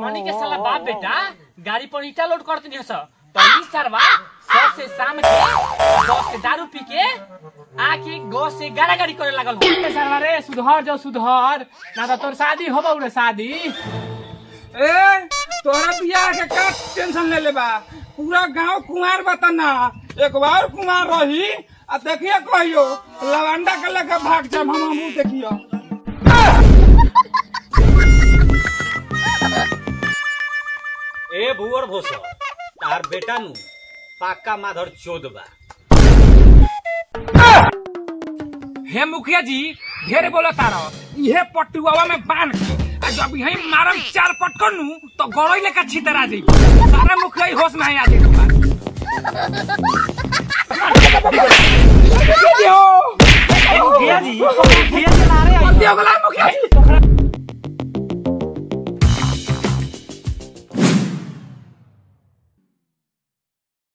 हमनी के साला बाप बेटा गाड़ी पर ईटा लोड करते नहीं सर तो ई सरवा सौ से शाम के दस से दारू पी के आके गौ से गाड़ा गाड़ी करे लागल हो सरवा रे सुधर जो सुधर ना तो तोर शादी होबा रे शादी ए तोरा बियाह के का टेंशन ले लेबा पूरा गांव कुमार बता ना एक बार कुमार रही आ देखिए कहियो लवंडा के लेके भाग जाम हम हमू देखियो ए भुवर भोसो तार बेटा नु पाका माधर चोद बा हे मुखिया जी ढेर बोला तारा इहे पटुआवा में बांध के आ जब यही मारम चार पटकन नु तो गड़ई लेका छितरा जाई सारा मुखिया ही होश में आ जाई मुखिया जी मुखिया चला रहे मुखिया जी